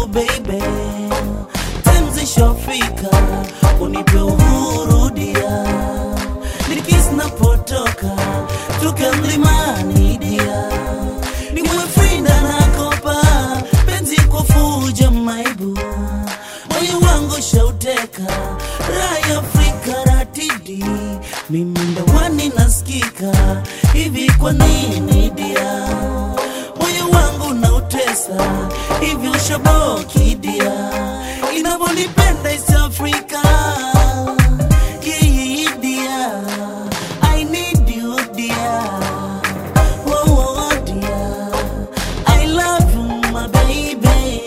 baby, time zishafika, unipe uhuru dia, nikisi napotoka tuke mlimani dia, niwe frinda nakopa penzi kwa fuja maibu, moyo wangu shauteka raya Afrika ratidi, mimi ndawani nasikika hivi, kwa nini dia moyo wangu nautesa hivi, ushaboki dia, inavyonipenda East Africa Yeah, yeah, yeah, dear. I need you, dear. Oh, oh, dear. I love you, my baby.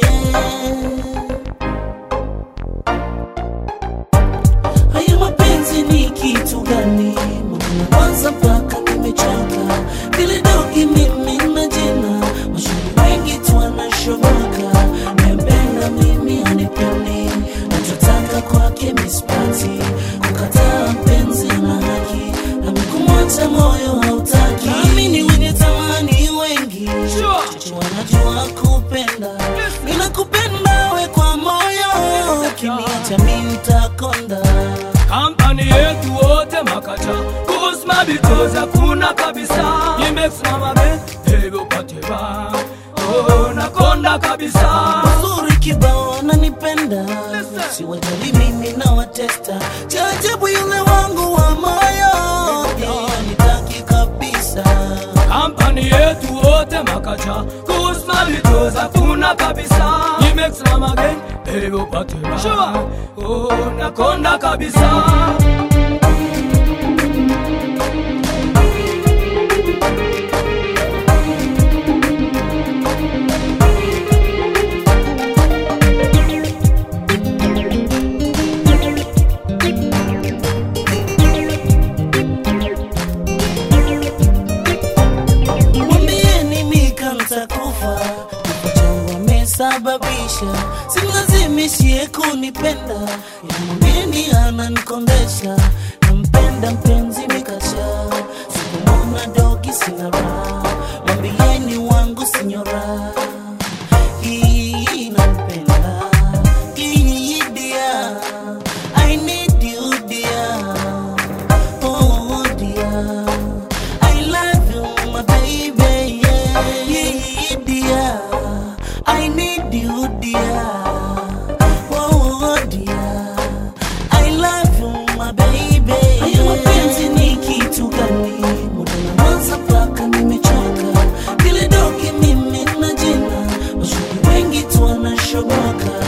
Haya mapenzi ni kitu gani? Mbona kwanza mpaka nimechoka, vile dogi mimi na jina, mashuhuri wengi tu wanashoboka, nempenda mimi anipendi, nachotaka kwake mispati, kukataa mpenzi na haki, na kumwacha moyo hautaki, nami ni wenye tamani wengi, chache wanajua kupenda, ninakupenda we kwa moyo, ukiniacha mimi nitakonda kampani yetu wote makacha kusma bitoza kuna kabisa imesimama be hivyo pateba oh, nakonda kabisa uzuri kibao nanipenda siwajali mimi na watesta chajabu yule wangu wa moyo yeah, nitaki kabisa kampani yetu wote makacha kusma bitoza kuna kabisa imesimama be hivyo pateba oh, nakonda kabisa mwambieni mika ntakufa kifo changu amesababisha simlazimishie kunipenda yamwambieni ananikondesha nampenda mpenzi mikasha sikumona dogi sina raha mwambieni wangu sinyora hii nampenda hii dia I need you dear Oh dear, I love you, my baby. Yeah, yeah, dear, I need you, dear. Oh dear, I love you, my baby. Haya mapenzi ni kitu gani? Muda na mwanza mpaka nimechoka, vile dogi mimi na jina, mashuhuri wengi tu wanashoboka